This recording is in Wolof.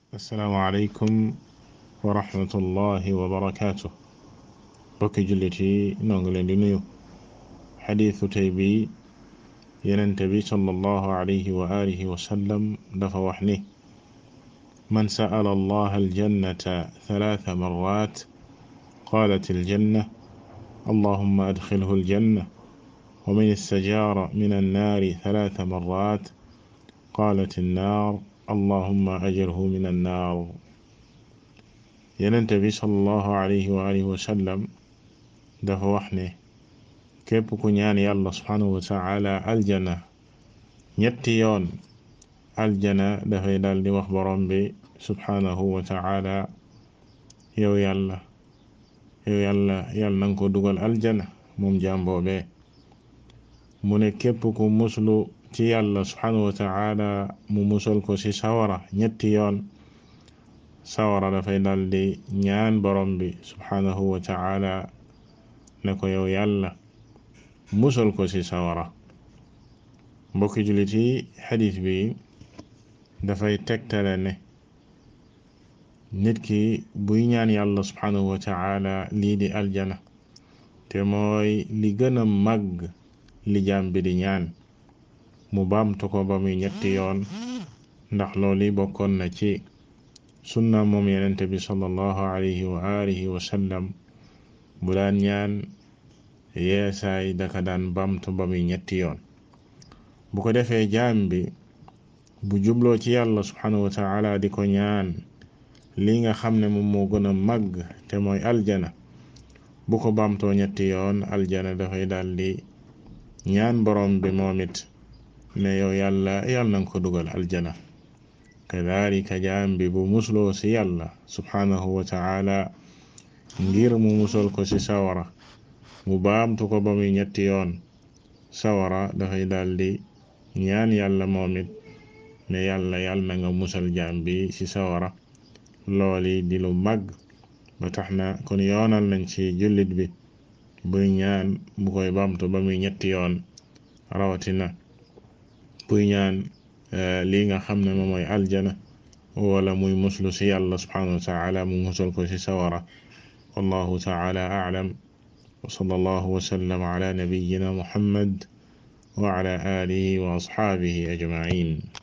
assalaamu aleykum wa rahmatullahi wa barakaatu bokki jullit yi noo ngi leen di nuyu xadiisu tey bi yenente bi sallallahu alayhi wa alihi wa sallam dafa wax ni man sa'ala allaha aljannata thalaatha marrat qaalat aljanna allahumma adxilhu aljanna wa man istajaara min annaari thalaatha marrat qaalat annaar allahumma ajirhu min annaar yenente bi sallallahu alayhi wa alihi wa sallam dafa wax ne képp ku ñaan yàlla subhanahu wa taala aljana ñetti yoon aljana dafay dal di wax borom bi subhanahu wa taala yow yàlla yow yàlla yàlla nanga ko dugal aljana moom jàmboobe mu ne képp ku muslu ci yàlla subhanahu wa taala mu musal ko ci sawara ñetti yoon sawara dafay dal di ñaan borom bi subhanahu wa taala ne ko yow yàlla musal ko ci sawara mbokki jullit yi xadiis bi dafay tegtale ne nit ki buy ñaan yàlla subhanahu wa taala lii di aljana te mooy li gën a màgg li jaam bi di ñaan mu baamtu ko ba muy ñetti yoon ndax loolu bokkoon na ci sunna moom yenente bi sallallahu alayhi wa alihi wa sallam bu daan ñaan yeesaay daka daan baamtu ba muy ñetti yoon bu ko defee jaam bi bu jubloo ci yàlla subhanahu wa taala di ko ñaan li nga xam ne moom moo gën a màgg te mooy aljana bu ko baamtoo ñetti yoon aljana dafay daldi ñaan borom bi moom it ne yow yàlla yàlla nanga ko dugal aljana kadalika jaam bi bu musloo ci yàlla subhanahu wa taala ngir mu musal ko ci sawara mu baamtu ko ba muy ñetti yoon sawara dafay daldi ñaan yàlla moom it ne yàlla yàlla na nga musal jaam bi ci sawara looli di lu màgg ba tax na kon yoonal nañ ci jullit bi buy ñaan bu koy baamtu ba muy ñetti yoon rawatina buy ñaan lii nga xam ne moom mooy aljana wala muy muslu ci yàlla subhanahu wa taala mu musal ko ci sawara wallahu taala a'lam wa sallallahu wa sallam ala nabiyyina muhammad wa ala alihi wa ashabihi ajma'in